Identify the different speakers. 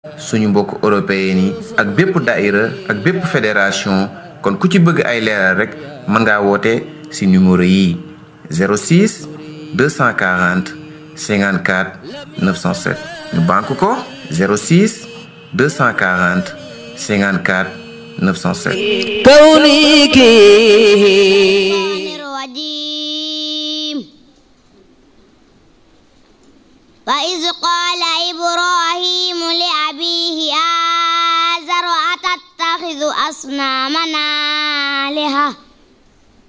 Speaker 1: suñu mbokk européen yi ak bépp daïra ak bépp fédération kon ku ci bëgg ay leeral rek mën ngaa woote ci numéro yi 06 240 54 907 ñu banque ko 06 240 54 907
Speaker 2: كونك
Speaker 3: الرجيم وإذ قال إبراهيم لأبيه آزر أتتخذ أصنامنا آلهة